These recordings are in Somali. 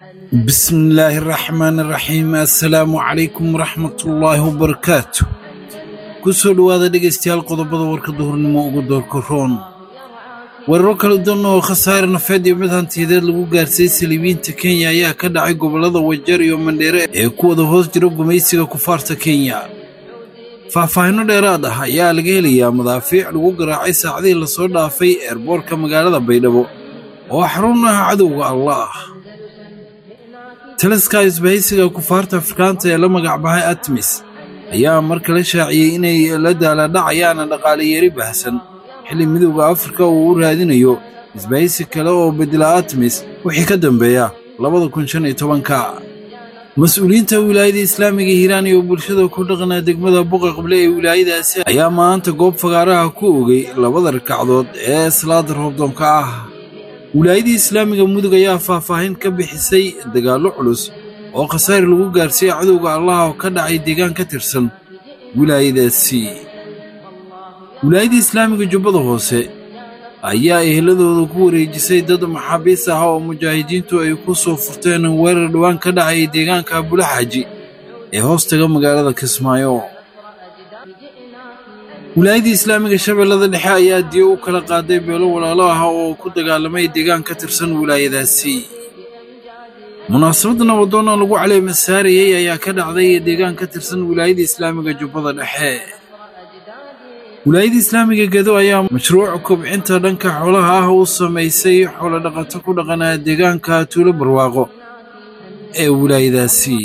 بسم الله الرحمن الرحيم السلام عليكم ورحمة الله وبركاته kusoo dhowaada dhegaystayaal qodobada warka duhurnimo ugu doorka roon weeraro kala duwan oo khasaare nafeed iyo mid hantiyadeed lagu gaarsiiyey saliibiyiinta kenya ayaa ka dhacay gobollada wajeer iyo mandheere ee ku wada hoos jira gumaysiga kufaarta kenya faahfaahinno dheeraad ah ayaa laga helayaa madaafiic lagu garaacay saacadihii lasoo dhaafay eerboorka magaalada baydhabo oo xarun ah cadowga allah taliska isbahaysiga kufaarta afrikaanta ee la magacbahay atmis ayaa mar kale shaaciyey inay la daaladhacayaan dhaqaale yari baahsan xilli midowda afrika uu u raadinayo isbahaysi kale oo bedela atmis wixii ka dambeeya labada kun shan iyo tobanka mas-uuliyiinta wilaayada islaamiga hiiraan iyo bulshada ku dhaqana degmada buqa qable ee wilaayadaasi ayaa maanta goob fagaaraha ku ogay labada rakacdood ee salaada roobdoonka ah wilaayadii islaamiga mudug ayaa faahfaahin ka bixisay dagaallo culus oo khasaare lagu gaarsiiyey cadowga allah oo ka dhacay deegaan ka tirsan wilaayadaasi wilaayadii islaamiga jubbada hoose ayaa eheladooda ku wareejisay dad maxaabiis ah oo mujaahidiintu ay ku soo furteen weerar dhowaan ka dhacay deegaanka bulaxaaji ee hoostaga magaalada kismaayo wilaayadii islaamiga shabeellada dhexe ayaa diyo u kala qaaday beelo walaalo ah oo ku dagaalamay deegaan ka tirsan wilaayadaasi munaasabadda nabadoonna lagu caleema saarayey ayaa ka dhacday deegaan ka tirsan wilaayada islaamiga jubbada dhexe wilaayada islaamiga gedo ayaa mashruuc kobcinta dhanka xoolaha ah u samaysay xoolodhaqato ku dhaqanaa deegaanka tuulo barwaaqo ee wilaayadaasi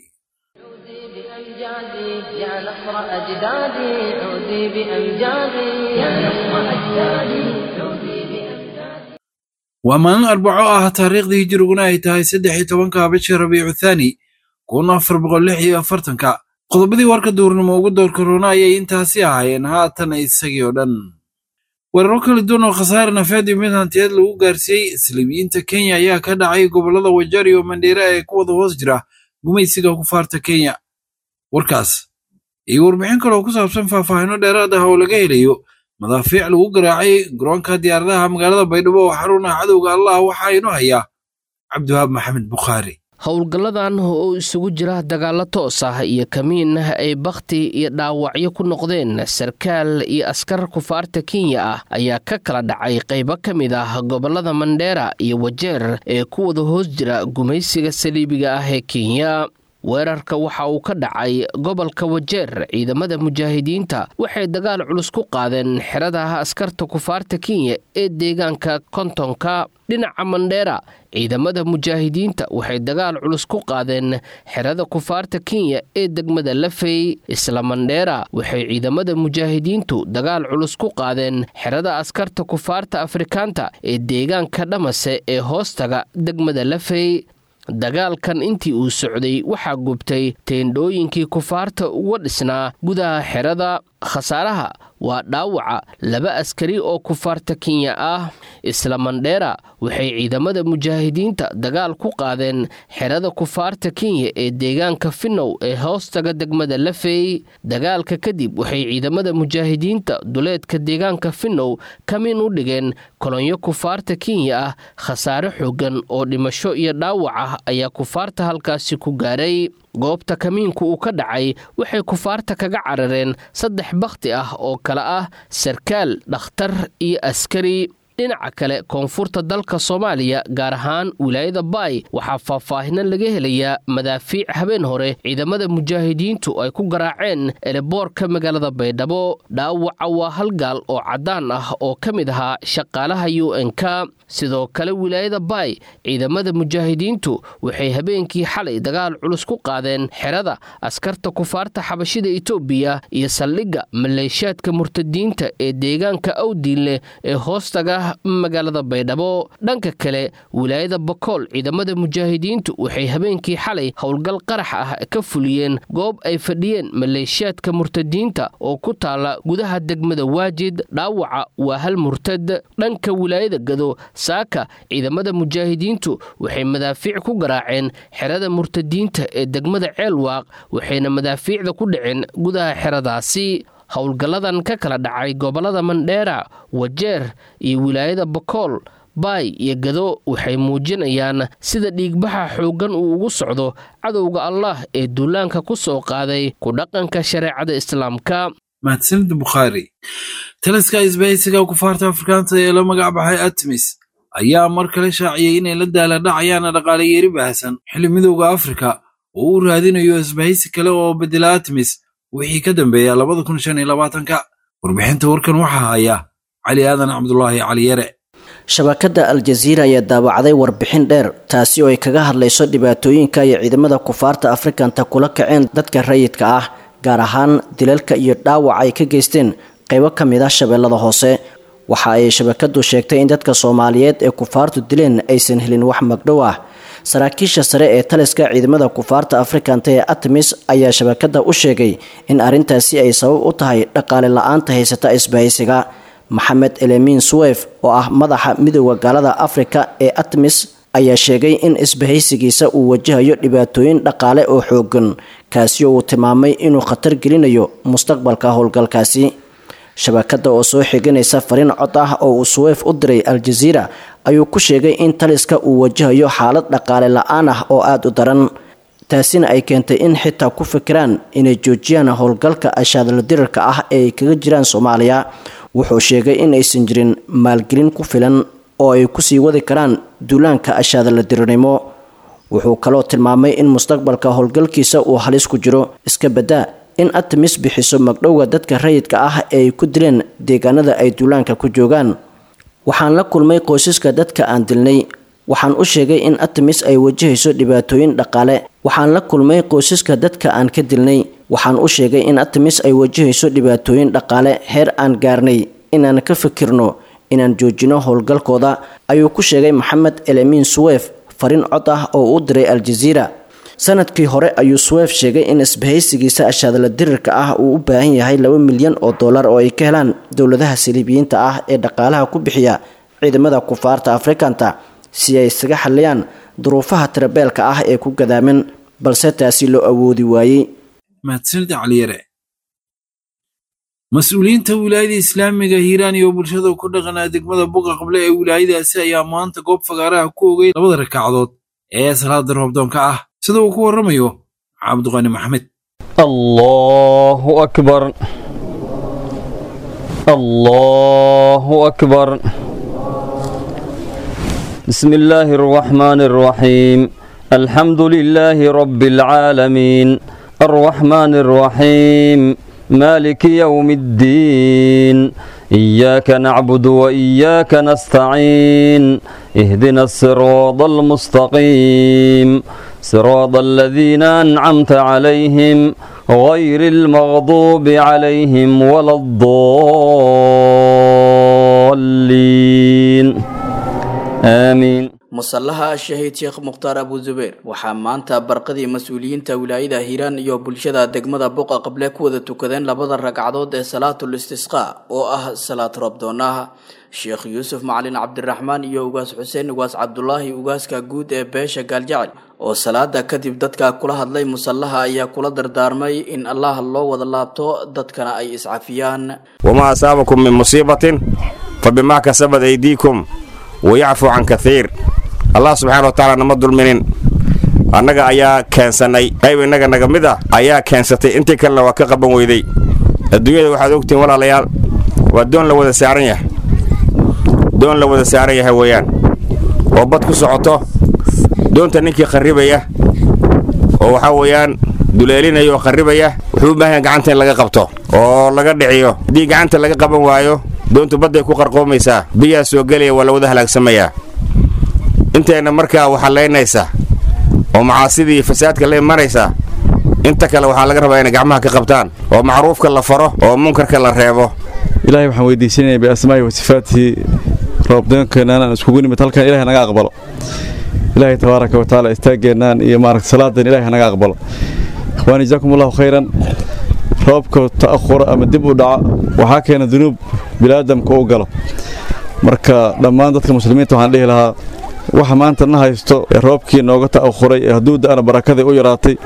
يا نصر أجدادي عودي بأمجادي يا نصر أجدادي عودي بأمجادي waa maalin arbaco ah taariikhdii hijiriguna ay tahay saddex iyo tobanka bishii rabiicu thaani kun afar boqol lix iyo afartanka qodobadii warka duurnimo ugu doorka roona ayay intaasi ahaayeen haatan isagii oo dhan weeraro kala duwan oo khasaare nafeed iyo mid hantiyeed lagu gaarsiiyey islaamiyiinta kenya ayaa ka dhacay gobollada wajeer iyo mandheere ee ku wada hoos jira gumaysiga kufaarta kenya warkaas iyo warbixin kale oo ku saabsan faahfaahinno dheeraad ah oo laga helayo madaafiic lagu garaacay garoonka diyaaradaha magaalada baydhabo oo xarun ah cadowga allah waxaa inoo hayaa cabdiwahaab maxamed bukhaari howlgalladan oo isugu jira dagaallo toos ah iyo kamiin ay bakhti iyo dhaawacyo ku noqdeen sarkaal iyo askar kufaarta kenya ah ayaa ka kala dhacay qaybo ka mid ah gobollada mandheera iyo wajeer ee ku wada hoos jira gumaysiga saliibiga ah ee kenya weerarka waxa uu ka dhacay gobolka wajeer ciidamada mujaahidiinta waxay dagaal culus ku qaadeen xerada askarta kufaarta kenya ee deegaanka kontonka dhinaca mandheera ciidamada mujaahidiinta waxay dagaal culus ku qaadeen xerada kufaarta kenya ee degmada lafey isla mandheera waxay ciidamada mujaahidiintu dagaal culus ku qaadeen xerada askarta kufaarta afrikaanta ee deegaanka dhamase ee hoostaga degmada lafey dagaalkan intii uu socday waxaa gubtay teendhooyinkii kufaarta uga dhisnaa gudaha xerada khasaaraha waa dhaawaca laba askari oo kufaarta kenya ah isla mandheera waxay ciidamada mujaahidiinta dagaal ku qaadeen xerada kufaarta kenya ee deegaanka finnow ee hoostaga degmada lafey dagaalka kadib waxay ciidamada mujaahidiinta duleedka deegaanka finnow kamin u dhigeen kolonyo kufaarta kenya ah khasaare xoogan oo dhimasho iyo dhaawac ah ayaa kufaarta halkaasi ku gaaray goobta kamiinku uu ka dhacay waxay kufaarta kaga carareen saddex bakhti ah oo kale ah sarkaal dhakhtar iyo askari dhinaca kale koonfurta dalka soomaaliya gaar ahaan wilaayada baay waxaa faahfaahino laga helayaa madaafiic habeen hore ciidamada mujaahidiintu ay ku garaaceen eleboorka magaalada baydhabo dhaawaca waa hal gaal oo caddaan ah oo ka mid ahaa shaqaalaha u n-k sidoo kale wilaayada baay ciidamada mujaahidiintu waxay habeenkii xalay dagaal culus ku qaadeen xerada askarta kufaarta xabashida itoobiya iyo saldhigga maleeshaadka murtadiinta ee deegaanka awdiinleh ee hoostaga magaalada baydhabo dhanka kale wilaayada bakool ciidamada mujaahidiintu waxay habeenkii xalay howlgal qarax ah ka fuliyeen goob ay fadhiyeen maleeshiyaadka murtadiinta oo ku taala gudaha degmada waajid dhaawaca waa hal murtad dhanka wilaayada gado saaka ciidamada mujaahidiintu waxay madaafiic ku garaaceen xerada murtadiinta ee degmada ceelwaaq waxayna madaafiicda ku dhaceen gudaha xeradaasi howlgalladan ka kala dhacay gobollada mandheera wajeer iyo wilaayada bakool baay iyo gado waxay muujinayaan sida dhiigbaxa xooggan uu ugu socdo cadowga allah ee duulaanka ku soo qaaday ku dhaqanka shareecada islaamka mahadsanida bukhaari taliska isbahaysiga kufaarta afrikaanta ee la magac baxay atmis ayaa mar kale shaaciyey inay la daaladhacayaan dhaqaale yeeri baahsan xilli midowda afrika oo u raadinayo isbahaysi kale oo bedela atmis wixii ka dambeeya labada kun shan iyo labaatanka warbixinta warkan waxaa haya cali aadan cabdulaahi cali yare shabakadda al-jaziira ayaa daawacday warbixin dheer taasi oo ay kaga hadlayso dhibaatooyinka iyo ciidamada kufaarta afrikanta kula kaceen dadka rayidka ah gaar ahaan dilalka iyo dhaawac ay ka geysteen qaybo ka mid ah shabeellada hoose waxa ay shabakadu sheegtay in dadka soomaaliyeed ee kufaartu dileen aysan helin wax magdhow ah saraakiisha sare ee taliska ciidamada kufaarta afrikanta ee atmis ayaa shabakada u sheegay in arrintaasi ay sabab u tahay dhaqaale la-aanta haysata isbahaysiga maxamed elemin suwef oo ah madaxa midooda gaalada afrika ee atmis ayaa sheegay in isbahaysigiisa uu wajahayo dhibaatooyin dhaqaale oo xoogan kaasi oo uu tilmaamay inuu khatar gelinayo mustaqbalka howlgalkaasi shabakada oo soo xiganaysa fariin cod ah oo uu suweyf u diray al-jaziira ayuu ku sheegay in taliska uu wajahayo xaalad dhaqaale la-aan ah oo aada u daran taasina ay keentay in xitaa ku fikiraan inay joojiyaan howlgalka ashaadala dirarka ah ee ay kaga jiraan soomaaliya wuxuu sheegay in aysan jirin maalgelin ku filan oo ay kusii wadi karaan duulaanka ashaadala dirirnimo wuxuu kaloo tilmaamay in mustaqbalka howlgalkiisa uu halis ku jiro iska baddaa in atmis bixiso magdhowga dadka rayidka ah ee ay ku dileen deegaanada ay duulaanka ku joogaan waxaan la kulmay qoysaska dadka aan dilnay waxaan u sheegay in atmis ay wajahayso dhibaatooyin dhaqaale waxaan la kulmay qoysaska dadka aan ka dilnay waxaan u sheegay in atmis ay wajahayso dhibaatooyin dhaqaale heer aan gaarnay inaan ka fikirno inaan joojino howlgalkooda ayuu ku sheegay maxamed elemin suwef fariin cod ah oo u diray al-jaziira sanadkii hore ayuu suwef sheegay in isbahaysigiisa ashaadala dirirka ah uu u baahan yahay laba milyan oo dollar oo ay ka helaan dowladaha saliibiyiinta ah ee dhaqaalaha ku bixiya ciidamada kufaarta afrikanta si ay isaga xalliyaan duruufaha tirabeelka ah ee ku gadaaman balse taasi loo awoodi waayey mahadsanida caliyare mas-uuliyiinta wilaayada islaamiga hiiraan iyo bulshada ku dhaqanaa degmada buqa qable ee wilaayadaasi ayaa maanta goob fagaaraha ku ogay labada rakacdood ee salaada roobdoonka ah sida uu ku warramayo cabdiqani maxamed allahu akbar allahu akbar بسم الله الرحمن الرحيم الحمد لله رب العالمين الرحمن الرحيم مالك يوم الدين إياك نعبد وإياك نستعين اهدنا الصراط المستقيم صراط الذين أنعمت عليهم غير المغضوب عليهم ولا الضالين آمين musallaha shahiid sheekh mukhtaar abu zubeer waxaa maanta barqadii mas-uuliyiinta wilaayada hiiraan iyo bulshada degmada buqa qable ku wada tukadeen labada ragcadood ee salaatul istisqaa oo ah salaad roobdoonaha sheekh yuusuf macalin cabdiraxmaan iyo ugaas xuseen ugaas cabdulaahi ugaaska guud ee beesha gaaljacel oo salaada kadib dadka kula hadlay musallaha ayaa kula dardaarmay in allah loo wada laabto dadkana ay iscafiyaan wamaa asaabakum min musiibatin fabimaa kasabad aydiikum wayacfu can kaiir allah subxaana wa tacaala nama dulminin annaga ayaa keensannay qayb innaga naga mid ah ayaa keensatay intii kalena waa ka qaban weyday adduunyada waxaad ogtihiin walaalayaal waa doon la wada saaran yahay doon la wada saaran yahay weeyaan oo bad ku socoto doonta ninkii qarribaya oo waxaa weeyaan duleelinaya oo qarribaya wuxuu u baahan yahay gacanta in laga qabto oo laga dhiciyo haddii gacanta laga qaban waayo doontu badday ku qarqoomaysaa biyaa soo gelaya waa la wada halaagsamayaa intayna markaa waxallaynaysa oo macaasidii fasaadka la imanaysa inta kale waxaa laga rabaa inay gacmaha ka qabtaan oo macruufka la faro oo munkarka la reebo ilaahay waxaan weydiisanaya biasmaa'i wa sifaatihi roobdoonkeennan aan iskugu nimid halkan ilahay naga aqbalo ilaahay tabaaraka wa tacaala istaaggeennan iyo maaragta salaadan ilahay naga aqbalo ikhwaani jazaakum allahu khayran roobka ta'ahura ama dib u dhaca waxaa keena dunuub biniaadamka u galo marka dhammaan dadka muslimiinta waxaan dhihi lahaa waxa maanta na haysto ee roobkii nooga ta'ahuray ee hadduu da'ana barakadii u yaraatay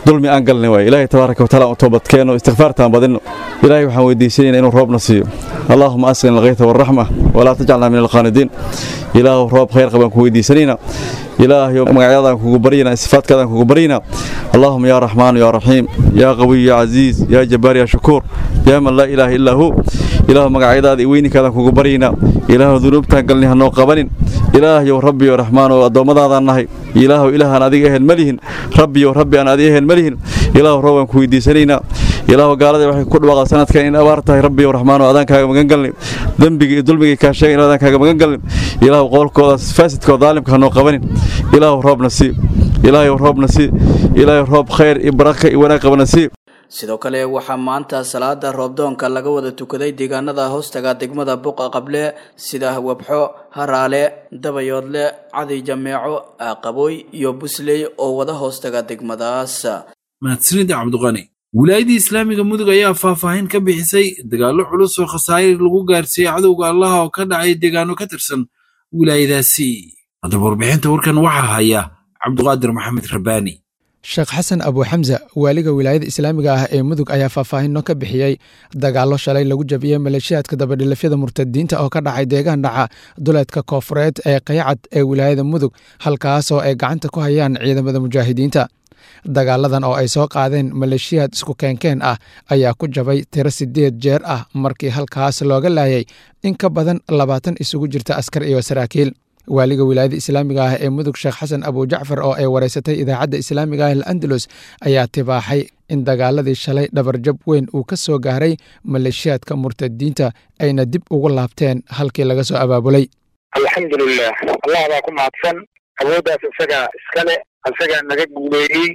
dulmi aan galnay waay ilaahay tabaaraka wa taala u toobadkeeno istikfaartaan badinno ilaahay waxaan weydiisanayna inuu roobna siiyo allaahuma asqina alkhayta waalraxma walaa tajcalna min alqaanidiin ilaahu roob khayr qabaan ku weydiisanayna ilaahayo magacyadaan kugu baryana sifaadkaadaan kugu baryana allaahuma yaa raxmaanu yaa raxiim yaa qawiy yaa casiis yaa jabbaar yaa shakuur yaa man laa ilaaha illaa hu ilaahu magacyadaada iyo weyninkaadaan kugu baryana ilaahu dunuubtaan galni hanoo qabanin ilaahayow rabbiyo raxmaanow addoommadaadaan nahay ilaahu ilaahaan adiga ehel ma lihin rabbiyow rabbi aan adiga ehel ma lihin ilaahu roob aan ku weydiisanaynaa ilaahu gaaladii waxay ku dhawaaqda sanadkan in abaar tahay rabbiyow raxmaanow adaan kaaga magan galnay dembiga iyo dulmigii kaa sheegay in adaan kaaga magan galnay ilaahu qowlkoodaas faasidkoo daalimka hanoo qabanin ilaahu roobna sii ilaahayow roobna sii ilaahayow roob khayr iyo baraka iyo wanaag qabana sii sidoo kale waxaa maanta salaada roobdoonka laga wada tukaday deegaanada hoostaga degmada buqa qable sida wabxo haraale dabayoodle cadi jameeco aqabooy iyo busley oo wada hoostaga degmadaas mahadsanida cabdiqani wilaayadii islaamiga mudug ayaa faahfaahin ka bixisay dagaallo culus oo khasaare lagu gaarsiiyey cadowga allaha oo ka dhacay deegaano ka tirsan wilaayadaasi haddaba warbixinta warkan waxaa haya cabdiqaadir maxamed rabbaani sheekh xasan abu xamsa waaliga wilaayada islaamiga ah ee mudug ayaa faahfaahinno ka bixiyey dagaallo shalay lagu jabiyey maleeshiyaadka dabadhilafyada murtadiinta oo ka dhacay deegaan dhaca duleedka koofureed ee qayacad ee wilaayada mudug halkaasoo ay gacanta ku hayaan ciidamada mujaahidiinta dagaaladan oo ay soo qaadeen maleeshiyaad isku keenkeen ah ayaa ku jabay tiro siddeed jeer ah markii halkaas looga laayay in ka badan labaatan isugu jirta askar iyo saraakiil waaliga wilaayada islaamiga ah ee mudug sheekh xasan abujacfar oo ay wareysatay idaacadda islaamiga ah al'andalus ayaa tibaaxay in dagaaladii shalay dhabarjab weyn uu ka soo gaaray maleeshiyaadka murtadiinta ayna dib ugu laabteen halkii laga soo abaabulay alxamdulilah allah baa ku mahadsan awooddaas isagaa iskale isagaa naga guuleeyey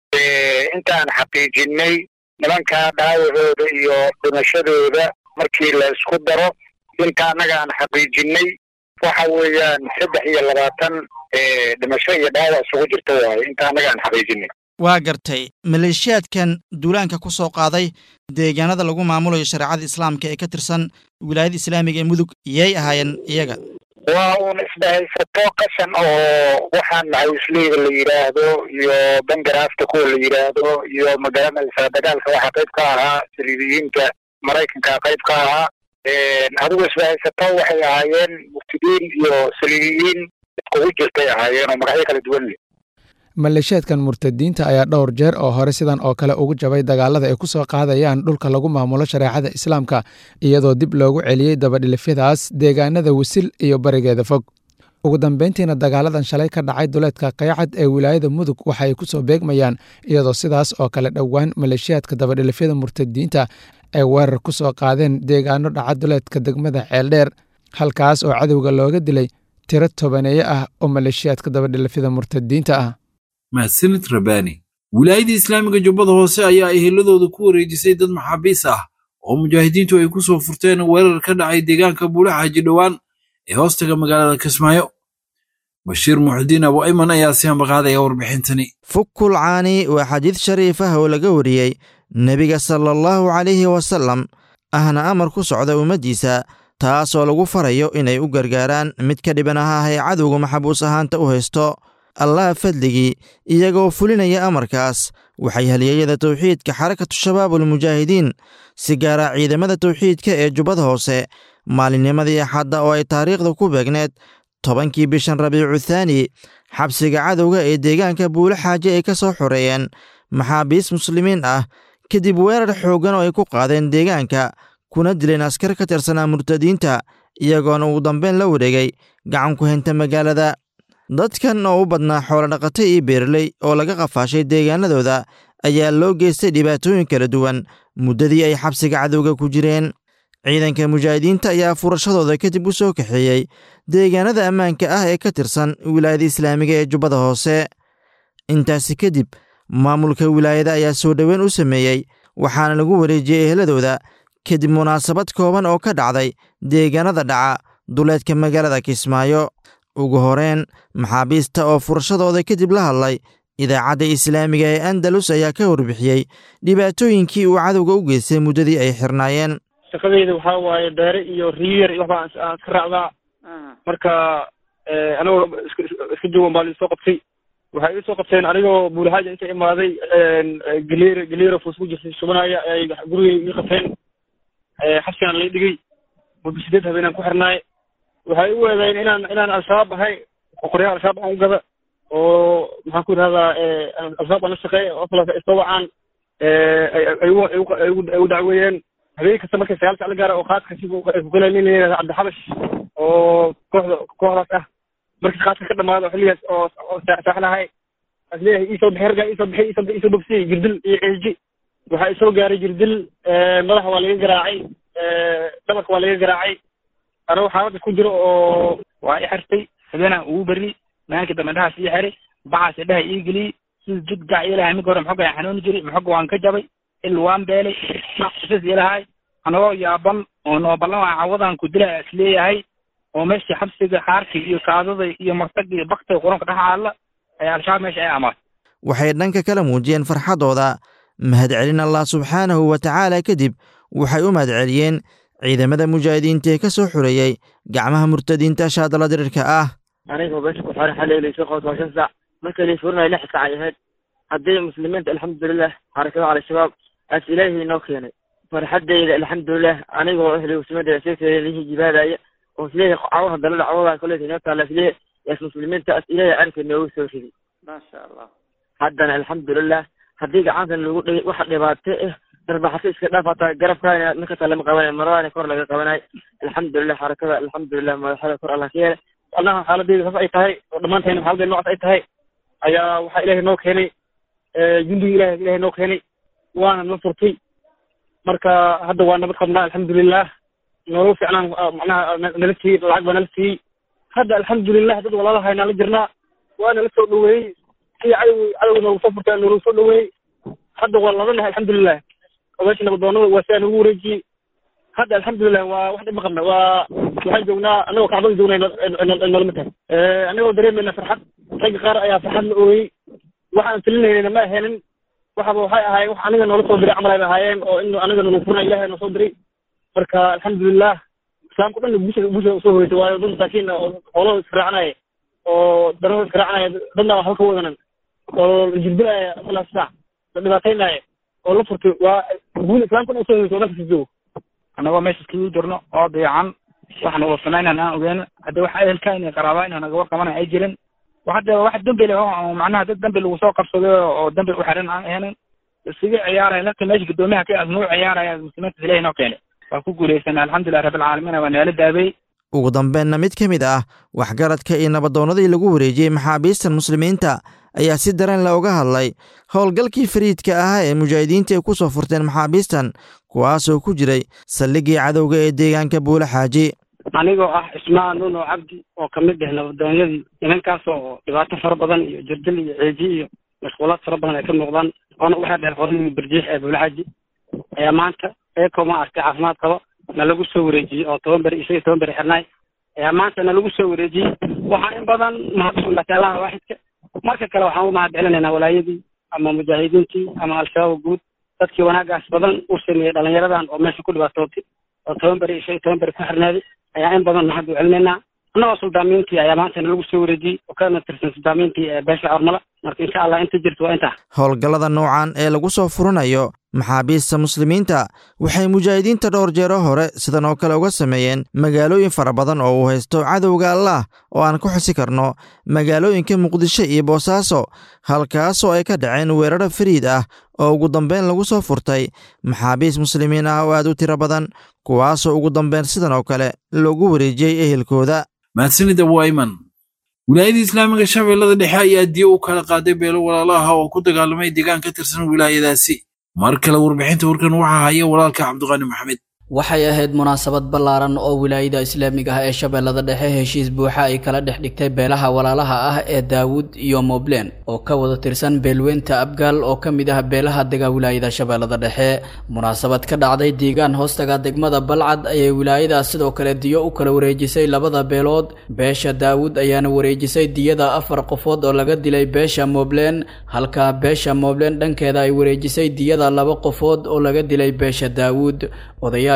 intaan xaqiijinay nimankaa dhaawacooda iyo dhimashadooda markii la isku daro inta annaga aan xaqiijinay waxa weeyaan saddex iyo labaatan dhimasho iyo dhaawac isugu jirta waaye inta annaga aan xaqiijinay waa gartay maleeshiyaadkan duulaanka ku soo qaaday deegaanada lagu maamulayo shareecada islaamka ee ka tirsan wilaayada islaamiga ee mudug yay ahaayeen iyaga waa uun isdhahaysato qashan oo waxaan macawisleyda la yidhaahdo iyo bangaraafta kuwa la yidhaahdo iyo magaranaysaa dagaalka waxaa qayb ka ahaa siriidiyiinta maraykanka qayb ka ahaa adigu isbahaysato waxay ahaayeen muftidiin iyo saliibiyiin iskugu jirtay ahaayeen oo magacyo kala duwan leh maleeshiyaadkan murtadiinta ayaa dhowr jeer oo hore sidan oo kale ugu jabay dagaalada ay ku soo qaadayaan dhulka lagu maamulo shareecada islaamka iyadoo dib loogu celiyey dabadhilifyadaas deegaanada wisil iyo barigeeda fog ugu dambeyntiina dagaaladan shalay ka dhacay duleedka qaycad ee wilaayada mudug waxa ay ku soo beegmayaan iyadoo sidaas oo kale dhowaan maleeshiyaadka dabadhilifyada murtadiinta ay weerar ku soo qaadeen deegaano dhaca duleedka degmada ceeldheer halkaas oo cadowga looga dilay tiro tobaneeye ah oo maleeshiyaadka dabadhilifyada murtadiinta ah mahadsanid rabbaani wilaayadii islaamiga jubbada hoose ayaa eheladooda ku wareejisay dad maxaabiis ah oo mujaahidiintu ay ku soo furteen weerar ka dhacay deegaanka buulaxaaji dhowaan ee hoostaga magaalada kismaayo bashiir muxudiin abu ayman ayaa si hambaqaadaya warbixintani fukul caani waa xadiid shariif ah oo laga wariyey nebiga sala allahu calayhi wasallam ahna amar ku socda ummaddiisa taasoo lagu farayo inay u gargaaraan mid ka dhiban aha ee cadowga maxabuus ahaanta u haysto allah fadligii iyagoo fulinaya amarkaas waxay halyeeyada tawxiidka xarakatu shabaabulmujaahidiin si gaara ciidamada tawxiidka ee jubbada hoose maalinnimadii axadda oo ay taariikhda ku beegneed tobankii bishan rabiicu thaani xabsiga cadowga ee deegaanka buulo xaaje ay ka soo xoreeyeen maxaabiis muslimiin ah kadib weerar xooggan oo ay ku qaadeen deegaanka kuna dileen askar ka tirsanaa murtadiinta iyagoona ugu dambeyn la wareegay gacan ku henta magaalada dadkan oo u badnaa xoolodhaqata iyo beerley oo laga qafaashay deegaanadooda ayaa loo geystay dhibaatooyin kala duwan muddadii ay xabsiga cadowga ku jireen ciidanka mujaahidiinta ayaa furashadooda kadib u soo kaxeeyey deegaanada ammaanka ah ee ka tirsan wilaayada islaamiga ee jubbada hoose intaasi kadib maamulka wilaayada ayaa soo dhoweyn u sameeyey waxaana lagu wareejiyey eheladooda kadib munaasabad kooban oo ka dhacday deegaanada dhaca duleedka magaalada kismaayo ugu horeen maxaabiista oo furashadooda kadib la hadlay idaacadda islaamiga ee andalus ayaa ka warbixiyey dhibaatooyinkii uu cadowga u geystay muddadii ay xirnaayeen shaqadeyda waxaa waaye beere iyo riyar iyo waxbaa aan iska raacdaa marka anagoo iska joogan baa liisoo qabtay waxay iisoo qabteen anigoo buulahaaja inta imaaday galeer galeera fuus ku jirtay shubanaya ay gurigay ii qabteen xabsigaan lay dhigay muddo sideed habeenaan ku xirnaay waxay u weedeen inaan inaan al-shabaab ahay qoryaha al-shabaab aan u gada oo maxaan ku yidhahdaa al-shabaab aan la shaqeeya oo kale isoo wacaan ay u dacweeyeen habeen kasta markay sagaal sac la gaara oo qaadka si ku galeen nin yidhahda cabdixabash oo kooxda kooxdaas ah markii qaadka ka dhamaado xilligaas oo oo saaxlahay asleeyahay iisoo bixi raggaa iisoo bixi iisoo iisoo bogsiyey jirdil iyo ceeji waxaa isoo gaaray jirdil madaxa waa laga garaacay dhabarka waa laga garaacay anagoo xaalada ku jiro oo waa i xirtay habeenaan ugu berri maalinka dambe dhahaas ii xiray baxaas dhaha ii geliyey sida jid gac ilahay mid hore maxoga xanuuni jiray maxoga waan ka jabay il waan beelay maqsas ilahay anagoo yaaban oo nooballan waa cawadan ku dilaa isleeyahay oo meeshii xabsiga xaarkii iyo kaadada iyo martag iyo baktiga quranka dhex aalla ayaa al-shabaab meesha ay amaatay waxay dhanka kala muujiyeen farxaddooda mahadcelin allah subxaanahu wa tacaala kadib waxay u mahadceliyeen ciidamada mujaahidiinta ee ka soo xureeyey gacmaha murtadiinta shaadala dirirka ah anigoo meesha ku xiran xalay laysoo qabto waa shan saac markii lay furinayo lix saac ay ahayd haddii muslimiinta alxamdulilah xarakada al-shabaab aas ilaahay inoo keenay farxaddayda alxamdulilah anigoo ehli muslimada seekeedihii jibaadaya oo isleeyahay cawaha dalada cawadaa koleeta inoo taala isleeyahay yaas muslimiinta as ilaahay arrinka noogu soo riday maasha allah haddana alxamdulilah haddii gacantan lagu dhigay waxa dhibaato ah darbaxato iska dhaaf hataa garabkaana ninkataa lama qabanayo maradaana kor laga qabanayo alxamdulilah xarakada alxamdulilah madaxada kor allah ka yeelay annaha xaaladeyda saas ay tahay oo dhammaantayna xaaladeyda noocaas ay tahay ayaa waxaa ilaahay noo keenay jundiga ilahay ilahay noo keenay waana na furtay marka hadda waa nabad qabnaa alxamdulilah nolol fiicnaan macnaha nala siiyey lacag baa nala siiyey hadda alxamdulilah dad walaalahay nala jirnaa waa nala soo dhaweeyey si cadow cadow noogu soo furtay noogu soo dhaweeyey hadda waa ladanahay alxamdulilah oo meesha nabadoonada waa sidaa nagu wareejiyey hadda alxamdulilah waa wax dhib ma qabna waa waxaan joognaa anagoo kacbada joognay nolama tahay anagoo dareemayna farxad ragga qaar ayaa farxad la ooyey waxaan filinaynayna ma aheenin waxaba waxay ahaayeen wax aniga noola soo diray camal ay ahaayeen oo in aniga nagu furna ilahay noo soo diray marka alxamdulilah islaamka dhan bulshada bulshada usoo horeysay waayo dad masaakiin oo xoolahooda israacanaya oo darahooda israacanaya dadna waxba ka wadanan oo jirdilaya malaas saac la dhibaataynaya oo la furtay waa guud islaamka dhan usoo horeysay oo dalka joogo annagoo meesha iskagu jirno oo dayacan waxaan wada samaynana aan ogeeno hadda wax ehelka inay qaraabaa inaan naga warqabana ay jirin hadda wax dambi leh oo macnaha dad dambi lagu soo qabsaday oo dambi u xiran aan ahayn iskaga ciyaaraya lafta meesha guddoomiyaha ka asnuu ciyaaraya muslimiinta ilahi noo keenay waa ku guulaysanay alxamdulilah rabbilcaalamiin waa neela daabay ugu dambeenna mid ka mid ah waxgaradka iyo nabadoonnadii lagu wareejiyey maxaabiistan muslimiinta ayaa si daran le uga hadlay howlgalkii fariidka ahaa ee mujaahidiinta ay ku soo furteen maxaabiistan kuwaasoo ku jiray saldhiggii cadowga ee deegaanka buule xaaji anigoo ah ismaan nuno cabdi oo kamid ah nabadoonyadii nimankaas oo dhibaato fara badan iyo jirdil iyo ceeji iyo mashquulaad fara badan ay ka muuqdaan oona waxaa dheer qoradii barjiix ee buulaxaji ayaa maanta eekoo ma artay caafimaad qabo na lagu soo wareejiyey oo toban beri isaga toban beri xirnaay ayaa maanta na lagu soo wareejiyey waxaa in badan mahadsanlata allaha waaxidka marka kale waxaan u mahad celinaynaa walaayadii ama mujaahidiintii ama al-shabaab guud dadkii wanaagaas badan u sameeyey dhalinyaradan oo meesha ku dhibaatootay oo toban beri isaga toban beri ku xirnaaday ayaa in badan mahad u celinaynaa annagoo suldaamiintii ayaa maanta nalagu soo wareejiyey oo kana tirsan suldaamiintii ee beesha hormala marka insha allah inta jirto waa intaa howlgallada noocan ee lagu soo furanayo maxaabiista muslimiinta waxay mujaahidiinta dhowr jeero hore sidan oo kale uga sameeyeen magaalooyin fara badan oo uu haysto cadowga allah oo aan ku xusi karno magaalooyinka muqdisho iyo boosaaso halkaasoo ay ka dhaceen weeraro fariid ah oo ugu dambeyn lagu soo furtay maxaabiis muslimiin ah oo aad u tiro badan kuwaasoo ugu dambeyn sidan oo kale loogu wareejiyey ehelkooda mahadsanida wayman wilaayada islaamiga shabeellada dhexe ayaa diyo u kala qaaday beelo walaalaha oo ku dagaalamay deegaan ka tirsan wilaayadaasi mar kale warbixinta warkan waxaa haya walaalka cabdiqaani maxamed waxay ahayd munaasabad ballaaran oo wilaayada islaamiga ah ee shabeellada dhexe heshiis buuxa ay kala dhex dhigtay beelaha walaalaha ah ee daawud iyo moblen oo ka wada tirsan beelweynta abgaal oo ka mid ah beelaha dega wilaayada shabeellada dhexe munaasabad ka dhacday deegaan hoostaga degmada balcad ayay wilaayadaas sidoo kale diyo u kala wareejisay labada beelood beesha daawud ayaana wareejisay diyada afar qofood oo laga dilay beesha moblen halka beesha moblen dhankeeda ay wareejisay diyada laba qofood oo laga dilay beesha daawud odaya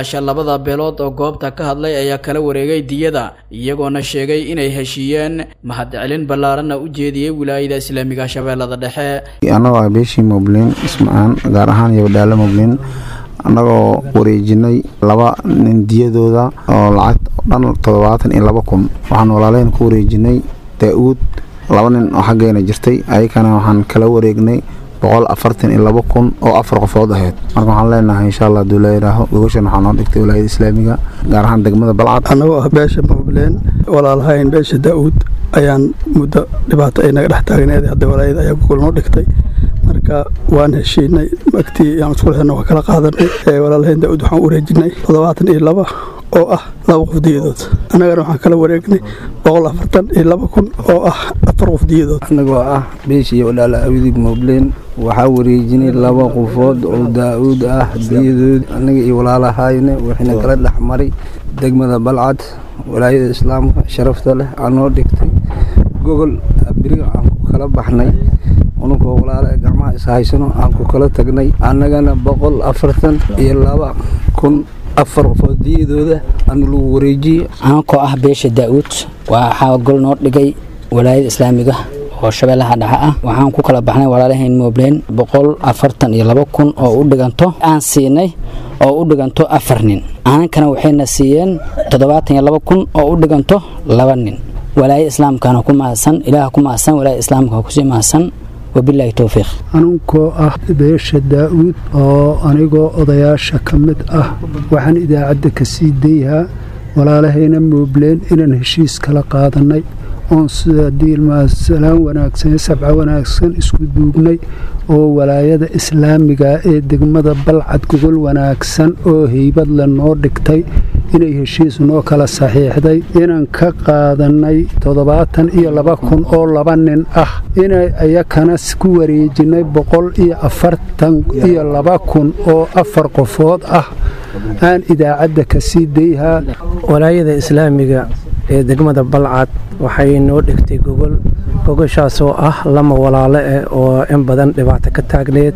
odayaasha labada beelood oo goobta ka hadlay ayaa kala wareegay diyada iyagoona sheegay inay heshiiyeen mahadcelin ballaaranna u jeediyey wilaayada islaamiga shabeellada dhexe annagoo ah beeshii moblin ismacaan gaar ahaan iyo badhaalo moblin annagoo wareejinay laba nin diyadooda oo lacag dhan toddobaatan iyo laba kun waxaan walaalayn ku wareejinay daa-uud laba nin oo xaggeena jirtay ayakana waxaan kala wareegnay boqol afartan iyo laba kun oo afar qofood ahayd marka waxaan leenahay insha allah haduu layidhaaho gogoshan waxaa noo dhigtay walaayada islaamiga gaar ahaan degmada balcad annagoo ah beesha mobleen walaalahayn beesha daa-uud ayaan muddo dhibaato ay naga dhex taagneed hadda walaayada ayaa gogol noo dhigtay marka waan heshiinay magtii yaan isku lehna waa kala qaadanay walaalahayn daa-uud waxaan wareejinay toddobaatan iyo laba oo ah laba qof diyadood annagana waxaan kala wareegnay boqol afartan iyo laba kun oo ah afar qof diyadood annagoo ah beeshii walaala awdig mobleen waxaa wareejinay laba qofood oo daa-uud ah diyadood annaga iyo walaalahayne waxayna kala dhex maray degmada balcad walaayada islaamka sharafta leh aan noo dhigtay gogol beriga aan ku kala baxnay ununkoo walaala gacmaha ishaysano aan ku kala tagnay annagana boqol afartan iyo laba kun afar qofood diyadooda ana lagu wareejiyey aankoo ah beesha daa-uud waxaa gol noo dhigay walaayada islaamiga oo shabeellaha dhexe ah waxaan ku kala baxnay walaalahayn mobleen boqol afartan iyo laba kun oo u dhiganto aan siinay oo u dhiganto afar nin anankana waxayna siiyeen toddobaatan iyo laba kun oo u dhiganto laba nin walaayada islaamkana ku mahadsan ilaah ku mahadsan walaayada islaamka kusii mahadsan wabilaahi towfiiq anunkoo ah beesha daa-uud oo anigoo odayaasha ka mid ah waxaan idaacadda ka sii dayhaa walaalahayna moobleen inaan heshiis kala qaadannay oon sida diilmasalaan wanaagsan sabca wanaagsan isku duugnay oo walaayada islaamiga ee degmada balcad gogol wanaagsan oo heybad le noo dhigtay inay heshiis noo kala saxiixday inaan ka qaadannay toddobaatan iyo laba kun oo laba nin ah inay ayakana ku wareejinay boqol iyo afartan iyo laba kun oo afar qofood ah aan idaacadda ka sii dayhaa walaayada islaamiga ee degmada balcad waxay noo dhigtay gogol gogoshaasoo ah lama walaalo eh oo in badan dhibaato ka taagneed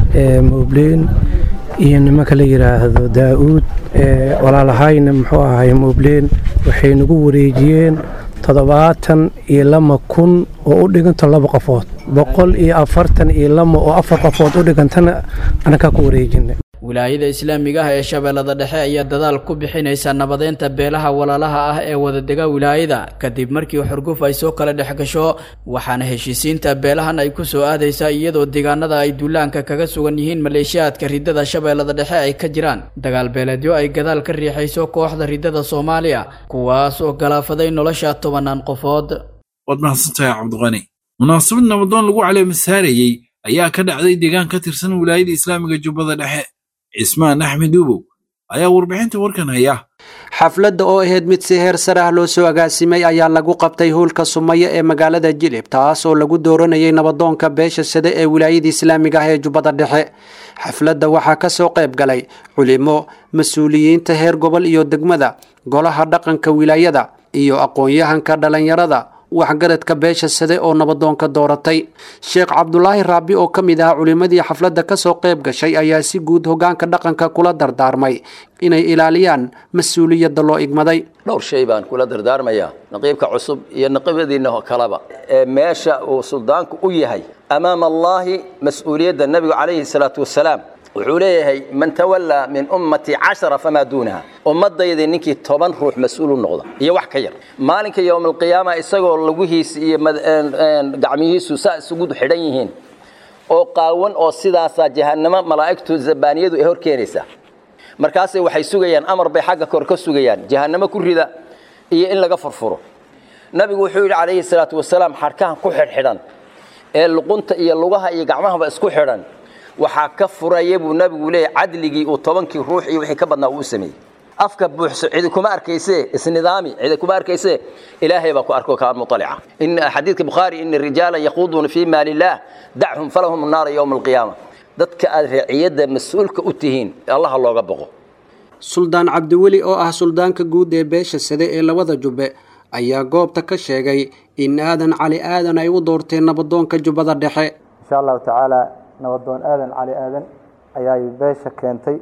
moobleen iyo nimanka la yidhaahdo daa-uud walaalahayna muxuu ahay moobleen waxay nagu wareejiyeen toddobaatan iyo lama kun oo u dhiganto laba qofood boqol iyo afartan iyo lama oo afar qofood u dhigantana anakaa ku wareejina wilaayada islaamiga ah ee shabeellada dhexe ayaa dadaal ku bixinaysa nabadeynta beelaha walaalaha ah ee wadadega wilaayada kadib markii xurguf ay soo kala dhex gasho waxaana heshiisiinta beelahan ay ku soo aadaysaa iyadoo deegaanada ay duulaanka kaga sugan yihiin maleeshiyaadka ridada shabeellada dhexe ay ka jiraan dagaal beeleedyo ay gadaal ka riixayso kooxda ridada soomaaliya kuwaas oo galaafaday nolosha tobanaan qofood waad mahadsantahay cabdiqani munaasabad nabadoon lagu caleemasaarayey ayaa ka dhacday deegaan ka tirsan wilaayada islaamiga jubbada dhexe cismaan axmed uubow ayaa warbixinta warkan haya xafladda oo ahayd mid si heer sare ah loo soo agaasimay ayaa lagu qabtay howlka sumaya ee magaalada jilib taas oo lagu dooranayay nabadoonka beesha sade ee wilaayada islaamiga ah ee jubbada dhexe xafladda waxaa ka soo qayb galay culimo mas-uuliyiinta heer gobol iyo degmada golaha dhaqanka wilaayada iyo aqoon-yahanka dhallinyarada waxgaradka beesha sade oo nabadoonka dooratay sheekh cabdulaahi raabi oo ka mid ah culimmadii xafladda kasoo qayb gashay ayaa si guud hogaanka dhaqanka kula dardaarmay inay ilaaliyaan mas-uuliyadda loo igmaday dhowr shay baan kula dardaarmayaa naqiibka cusub iyo naqiibadiinna kaleba ee meesha uu suldaanku u yahay amaama allaahi mas-uuliyadda nebigu calayhi salaatu wasalaam wuxuu leeyahay man tawallaa min ummatii cashara famaa duunaha ummadayda ninkii toban ruux mas-uul u noqda iyo wax ka yar maalinka yowmalqiyaama isagoo laguhiisa iyo gacmihiisu saa isugu xidhan yihiin oo qaawan oo sidaasaa jahannamo malaa'igtu zabaaniyadu ay hor keenaysaa markaasay waxay sugayaan amar bay xagga kor ka sugayaan jahannamo ku rida iyo in laga furfuro nabigu wuxuu yidhi calayhi salaatu wasalaam xadhkahan ku xidhxidhan ee luqunta iyo lugaha iyo gacmahaba isku xidhan waxaa ka furaya buu nabigu leeyahy cadligii uu tobankii ruux iyo wixii ka badnaa uu u sameeyey afka buuxso cidi kuma arkayse isnidaami cidi kuma arkayse ilaahay baa ku arko kaan muطalica in xadiidka bukhaari ina rijaala yaquuduuna fii maali illaah dachum falahum naara yowma alqiyaama dadka aad raaciyadda mas-uulka u tihiin allaha looga boqo suldaan cabdiweli oo ah suldaanka guud ee beesha sade ee labada jubbe ayaa goobta ka sheegay in aadan cali aadan ay u doorteen nabadoonka jubbada dhexe insha allahu tacaala nabadoon aadan cali aadan ayaay beesha keentay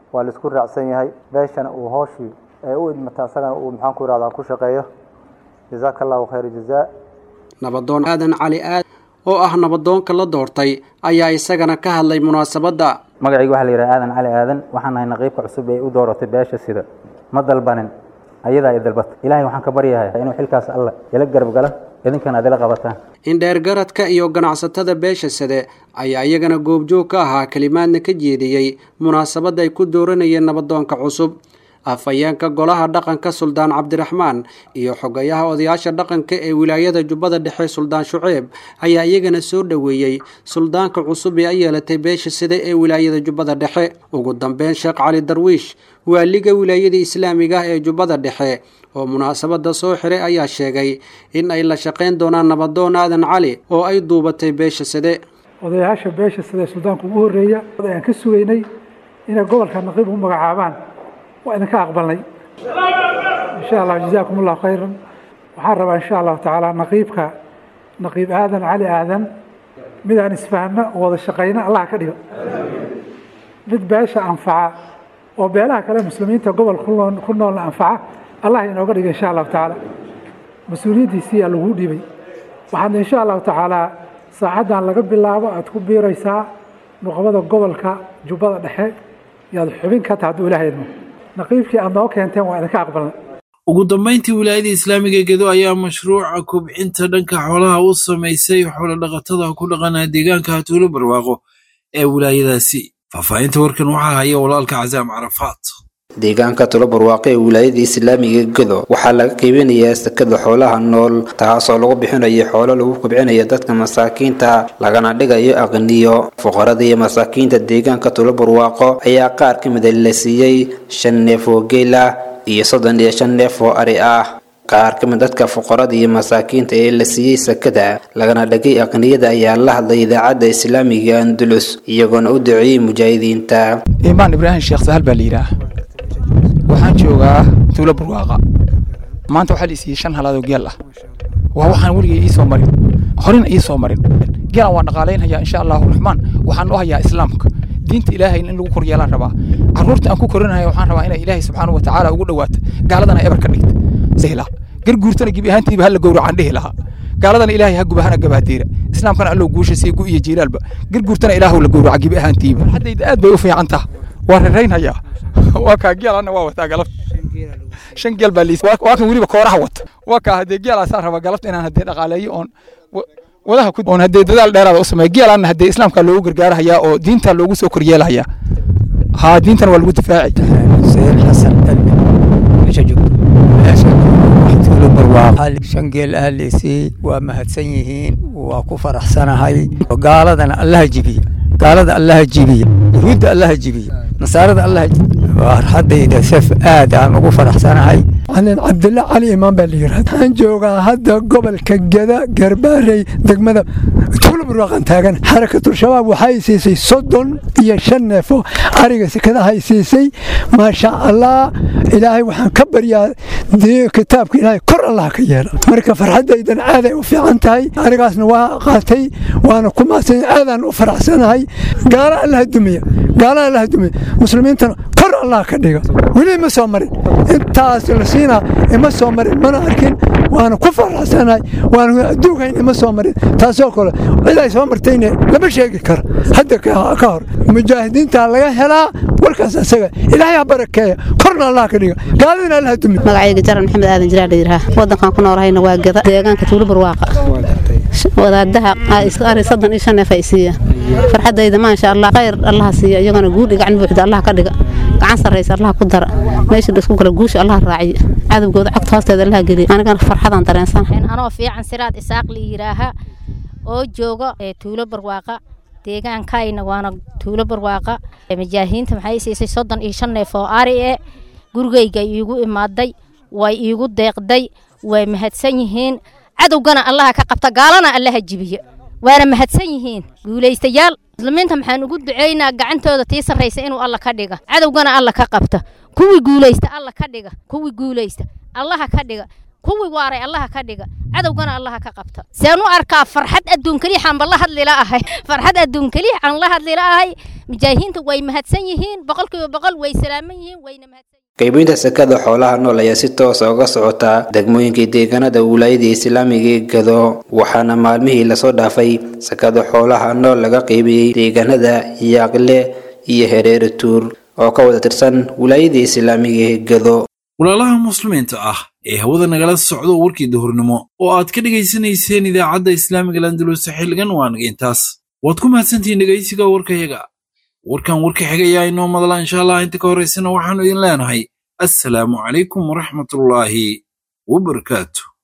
waa laisku raacsan yahay beeshana uu hooshii ee u idmata asagana uu maxaan ku irahdaa ku shaqeeyo jazaaka allahu khayra jazaa nabadoon aadan cali aad oo ah nabadoonka la doortay ayaa isagana ka hadlay munaasabadda magacayga waxaa la yidhaha aadan cali aadan waxaan nahay naqiibka cusub ee u dooratay beesha sida ma dalbanin ayadaa i dalbata ilaahay waxaan ka baryahay inuu xilkaas alla ila garab gala idinkana aad ila qabataan indheergaradka iyo ganacsatada beesha sade ayaa iyagana goobjoog ka ahaa kelimaadna ka jeediyey munaasabadda ay ku dooranayeen nabadoonka cusub afhayeenka golaha dhaqanka suldaan cabdiraxmaan iyo xogayaha odayaasha dhaqanka ee wilaayada jubbada dhexe suldaan shuceeb ayaa iyagana soo dhoweeyey suldaanka cusub ee ay yeelatay beesha side ee wilaayada jubbada dhexe ugu dambeyn sheekh cali darwiish waaliga wilaayada islaamiga ah ee jubbada dhexe oo munaasabada soo xiray ayaa sheegay in ay la shaqayn doonaan nabadoon aadan cali oo ay duubatay beesha side odayaasha beesha side suldaanka ugu horreeya ayaan ka sugaynay inay gobolka naqiib u magacaabaan waa idinka aqbalnay insha allah jazaakum allahu khayran waxaan rabaa insha allahu tacaala naqiibka naqiib aadan cali aadan mid aan isfahno oo wada shaqayno allah ka dhigo mid beesha anfaca oo beelaha kale muslimiinta gobol ku noolna anfaca allah inooga dhiga insha allahu tacaala mas-uuliyaddiisiiyaa lagu dhibay waxaad insha allahu tacaala saacaddan laga bilaabo aad ku biiraysaa nuqbada gobolka jubbada dhexe yaad xubin ka taha hadduu ilaahay idmo naqiibkii aad noo keenteen waa idinka aqbalnay ugu dambayntii wilaayada islaamiga gedo ayaa mashruuca kobcinta dhanka xoolaha u samaysay xoolodhaqatada ku dhaqanaa deegaanka hatuulo barwaaqo ee wilaayadaasi faahfaahinta warkan waxaa haya walaalka casaam carafaad deegaanka tulo barwaaqo ee wilaayada islaamiga gedo waxaa laga qiibinayaa sakada xoolaha nool taasoo lagu bixinayo xoolo lagu kobcinayo dadka masaakiinta lagana dhigayo aqniyo fuqarada iyo masaakiinta deegaanka tulo barwaaqo ayaa qaar ka mida la siiyey shan neef oo geel ah iyo soddon iyo shan neef oo ari ah qaar ka mid dadka fuqarada iyo masaakiinta ee la siiyey sakada lagana dhigay aqniyada ayaa la hadlay idaacadda islaamiga andulus iyagoona u duceeyey mujaahidiinta imaan ibraahim sheekh sahal baa la yidhaah waxaan joogaa tuulo barwaaqa maanta waxaa la isiiyey shan halaadoo geel ah waa waxaan weligay ii soo marin horena ii soo marin geelan waan dhaqaalaynhayaa insha allahu raxmaan waxaan u hayaa islaamka diinta ilaahay in lagu koryeelaan rabaa carruurta aan ku korinaya waxaan rabaa inay ilaahay subxaanahu wa tacaala ugu dhawaato gaaladana ebar ka dhigta sahla garguurtana gebi ahaantiiba hala gowracaan dhihi lahaa gaaladana ilaahay ha gubahana gabaadeera islaamkana allow guusha sii gu iyo jiilaalba garguurtana ilaahu la gowraca gebi ahaantiiba haddayda aad bay u fiican taha waa raraynhayaa waa kaa geelana waa wataa galabta shan geel baa liis waa kan weliba kooraha wata waa kaa haddee geelaasaan rabaa galabta inaan haddee dhaqaaleeyo oon wadaha ku oon haddee dadaal dheeraada u sameeyo geelaana haddee islaamka loogu gargaarahayaa oo diinta loogu soo koryeelahayaa haa diintana waa lagu difaaci sayid xasan dalbi meesha joogto tuulo barwaaqo shan geel ah leysiyey waa mahadsan yihiin waa ku faraxsanahay gaaladana allaha jibiya gaalada allaha jibiya yahuudda allaha jibiya nasaarada allaha farxadayda saf aad aan ugu faraxsanahay canin cabdilla cali imaan baa la yidhahda waxaan joogaa hadda gobolka geda garbaarey degmada tuulo barwaaqan taagan xarakatul shabaab waxay siisay soddon iyo shan neefo ariga sekadahay siisay maasha allah ilaahay waxaan ka baryaa kitaabka ilaahay kor allah ka yeela marka farxadaydan aaday u fiican tahay arigaasna waa qaatay waana ku mahadsan aadaan u faraxsanahay gaala allaha dumiya gaala allaha dumiya muslimiintana kor allah ka dhiga weli ma soo marin intaas la siinaa ima soo marin mana arkin waana ku faraxsanahay waana adduunkayn ima soo marin taasoo kale cid ay soo martayne lama sheegi karo hadda ka hor mujaahidiinta laga helaa warkaas asaga ilaahay ha barakeeya korna allah ka dhiga gaaladina allah dumiya magacayga jaran maxamed aadan jiraa layidhaha wadankan ku noolahayna waa geda deegaanka tuulo barwaaqa wadaadaha ari soddon iyo shan neef ay siiya farxadayda maasha allah khayr allaha siiya iyagana guudhi gacan buuxda allah ka dhiga gacan sarraysa allah ku dara meesha isku kala guusha allah raaciya cadowgooda cagta hoosteeda allah geliya anigana farxadaan dareensanahay anoo fiican siraad isaaq la yidhaaha oo jooga tuulo barwaaqa deegaankayna waana tuulo barwaaqa majaahiinta maxay siisay soddon iyo shan neef oo ari e gurigayga iigu imaaday way iigu deeqday way mahadsan yihiin cadowgana allaha ka qabta gaalana allaha jibiya waana mahadsan yihiin guulaystayaal muslimiinta maxaan ugu duceynaa gacantooda tii sarraysa inuu alla ka dhiga cadowgana alla ka qabta kuwii guulaysta alla ka dhiga kuwii guulaysta allaha ka dhiga kuwii waaray allaha ka dhiga cadowgana allaha ka qabta seen u arkaa farxad adduun keliixaan ba la hadlila ahay farxad adduun keliixaan la hadlila ahay mujaahidiinta way mahadsan yihiin boqolkiiba boqol way salaaman yihiin wayna mahadsan qaybinta sakada xoolaha nool ayaa si toosa uga socota degmooyinka deegaanada wilaayada islaamiga ee gado waxaana maalmihii lasoo dhaafay sakada xoolaha nool laga qaybiyey deegaanada yaaqle iyo hereere tuur oo ka wada tirsan wilaayada islaamiga ee gado walaalaha muslimiinta ah ee hawada nagala socdo warkii duhurnimo oo aad ka dhegaysanayseen idaacadda islaamiga landuluse xilligan waa naga intaas waad ku mahadsantihiin dhegaysiga warkayaga warkan warka xigayaa inoo madala insha allah inta ka horaysana waxaannu idin leenahay assalaamu calaykum waraxmatullaahi wabarakaatu